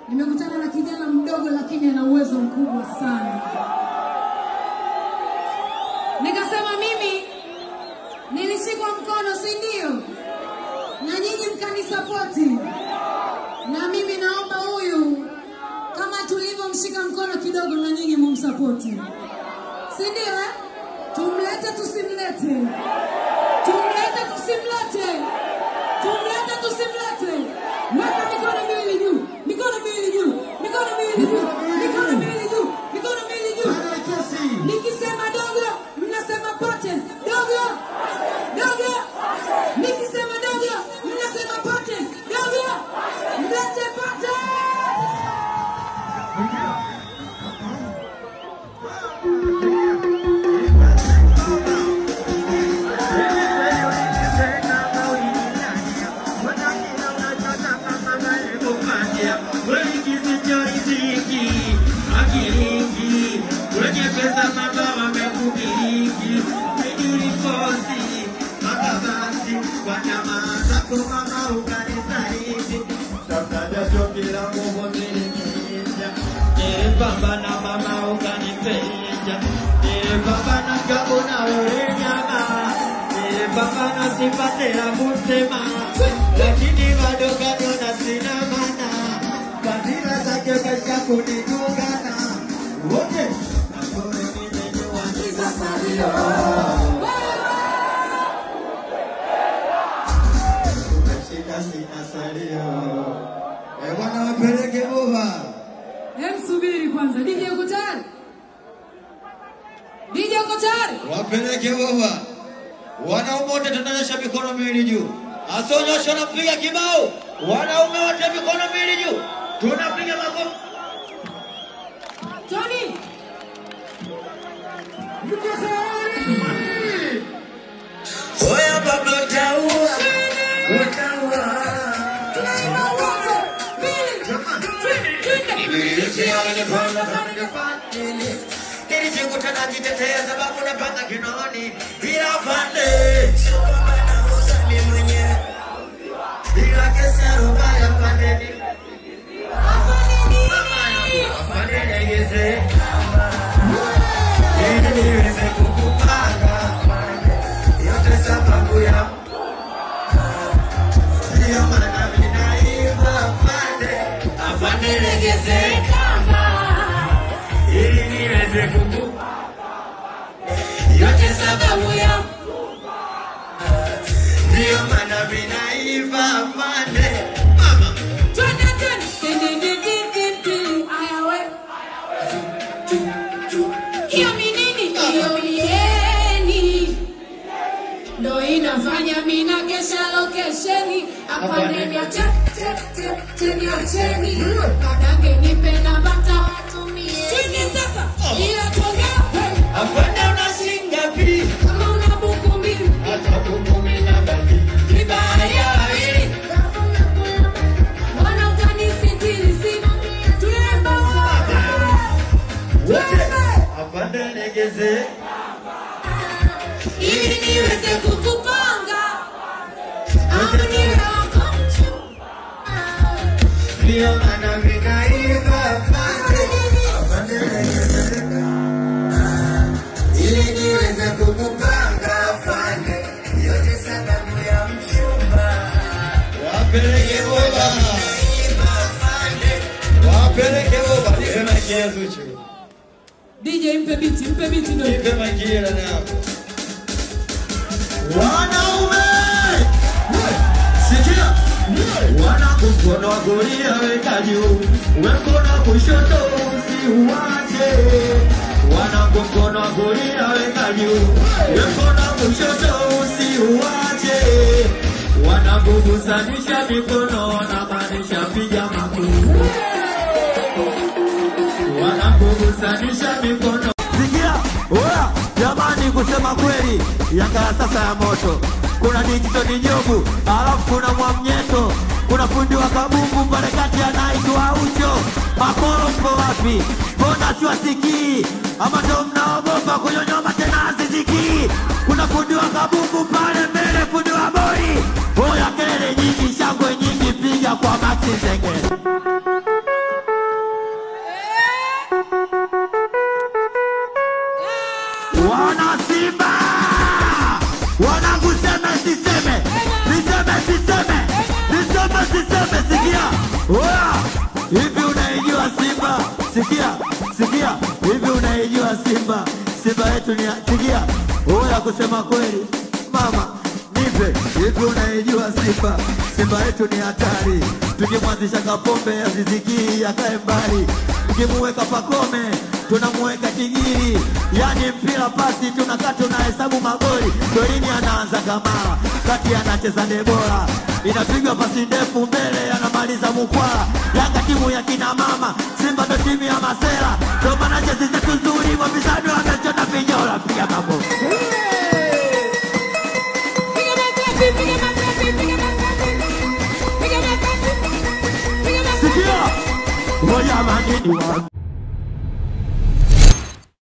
nimekutana na kijana mdogo lakini ana uwezo mkubwa sana. Nikasema mimi nilishikwa mkono, si ndio? Na nyinyi mkanisapoti, na mimi naomba huyu kama tulivyomshika mkono kidogo, na nyinyi mumsapoti, si ndio? Eh, tumlete tusimlete, tumlete tusimlete, tumlete tusimlete. Weka mikono miwili juu, mikono miwili juu, mikono miwili juu, mikono miwili juu, mikono miwili juu. Nikisema dogo, mnasema pote. Dogo, dogo. Nikisema dogo, mnasema pote. Dogo, mlete pote. Baba na mama ukanipenda, Eh, baba na gabu na wewe nyama, Eh, baba na sipate ya kusema, lakini bado bado na sina maana, fadhila zake kaisha kunitungana wote nakore nimejua ni safario umeshika sina salio, Eh, bwana wapeleke bova Hem, subiri kwanza. DJ uko tayari? DJ uko tayari? wapeleke bova. Wanaume wote tunanyosha mikono miwili juu, asionyosha napiga kibao. Wanaume wote mikono miwili juu, tunapiga makofi. Tony. Oya baba utaua, utaua. Nilijikuta najitetea sababu napata kinoni bila pande bila kesi ya rubaya pandeni afande niegeze ili niweze kukupanga yote sababu ya ndiyo maana mimi naimba afande afande niegeze ili niweze kuku yote sababu ya ndiyo maana mimi naimba afande mama Twende tena. Din, din, din, din, din, din. Aya, we. Hiyo ni nini? Hiyo ni yeni. Ndo inafanya mina kesha lokesheni apande niache niacheni kadange nipe na bata watumie chini sasa ila tuongea afande unashinda pi kama una buku mbili hata kukumi na baki vibaya hili Mbona utanisitiri sina tunaenda wote afande negeze ili niweze kukupanga au niwe wako ndiyo maana mimi naimba afande afande negeze ili niweze kukupanga afande yote sababu ya mchumba wapeleke boba wapeleke boba nipe makia zuchu DJ mpe biti mpe biti ndo nipe makia na hapo wanaume sikia wana mkono wa kulia weka juu we mkono wa kushoto usiuache wana mkono wa kulia weka juu we mkono wa kushoto usiuache wanakugusanisha mikono wanamaanisha piga makuu wanakugusanisha mikono Sikia, oya, jamani, kusema kweli, Yanga ya sasa ya moto. Kuna Dickson Njogu, alafu kuna Mwamnyeto, kuna fundi wa kabumbu pale kati anaitwa Ucho. Makoro mko wapi? Mbona siwasikii? Ama ndo mnaogopa kunyonyoma tena azisikii? Kuna fundi wa kabumbu pale mbele, fundi wa bori. Oya, kelele nyingi, shangwe nyingi, piga kwa Maxi Zengere. useme sikia oya hivi unaijua simba sikia sikia hivi unaijua simba simba yetu ni sikia oya kusema kweli mama nipe hivi unaijua simba simba yetu ni hatari tukimwanzisha kapombe azizikii akae mbali tukimuweka pakome tunamuweka kigiri yani mpira pasi tunakaa tunahesabu magoli golini anaanza kamara kati anacheza debora inapigwa pasi ndefu mbele anamaliza mukwala yanga timu ya kina mama simba ndo timu ya masera ndo maana jezi zetu nzuri wapinzani wamechona vinyola piga mambo Piga makofi, piga makofi, piga makofi. Piga makofi. Piga makofi. sikia ngoja manini wa